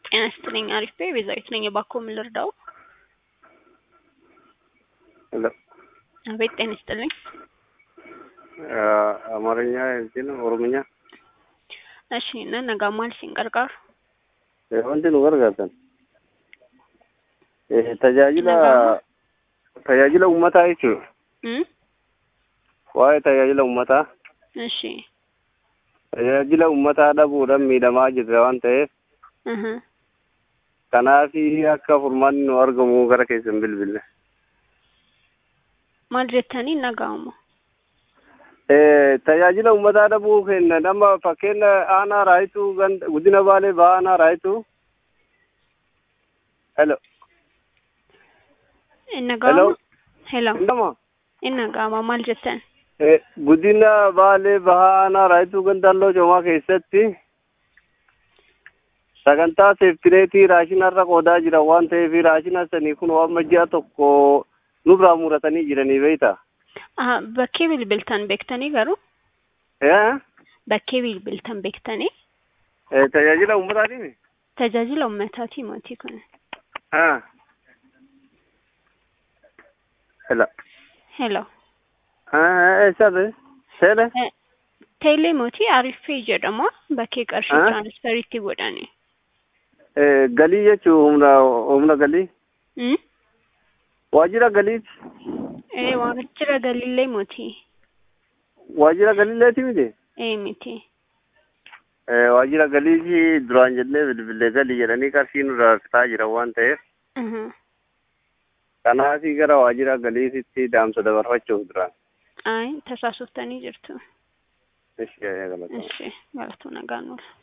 ጤና ይስጥልኝ። አሪፍ ቤ ቤዛዊት ነኝ። የባኮ ምን ልርዳው? ሄሎ አቤት ጤና ይስጥልኝ። አማርኛ እንትን ኦሮምኛ እሺ ነነጋ ማል ሲንቀርቃር wanti nu gargaartan tajaajila tajaajila ummataa jechuudha እም waa'ee tajaajila ummataa እሺ tajaajila ummataa dhabuudhaan miidhamaa jirra waan ta'eef እህ kanaaf akka furmaanni nu argamu gara keessan bilbille maal jettanii naga'amu? tajaajila ummataa dhabuu kenna nama fakkeenya aanaa raayituu ganda guddina baalee ba'aa aanaa raayituu hello Naga'amu? Hello. indama Naga'ama maal jettan? guddina baalee bahaa aanaa raayituu gandalloo coomaa keessatti sagantaa seeftineetii raashinarra qoodaa jiran waan ta'eef raashina sanii kun waan ji'a tokko nurraa muratanii jiranii beeyta Aha, bakkee bilbiltan beektanii garuu? Bakkee bilbiltan beektanii? tajaajila ummataatiif Tajaajila uummataati mootii kun. hela Hello. eessabe seele Teelee mootii Ariffee jedhama. Bakkee qarshii Ah. tiraansferiitti godhani. galii jechuu humna humna galii Hmm? waajjira galiiti Ee waajjira galillee mootii. waajjira galiileeti miti Ee miti. waajjira galiiti duraan jennee bilbilee galii jedhanii qarshii nurraa fitaa jiran waan ta'eef Mhm. kanaafii gara waajjira galiititti daamsa dabarfachuuf duraan Ay tasaasoftanii jirtu. Ishi, galatoomna. Ishi galatu nagaan oola.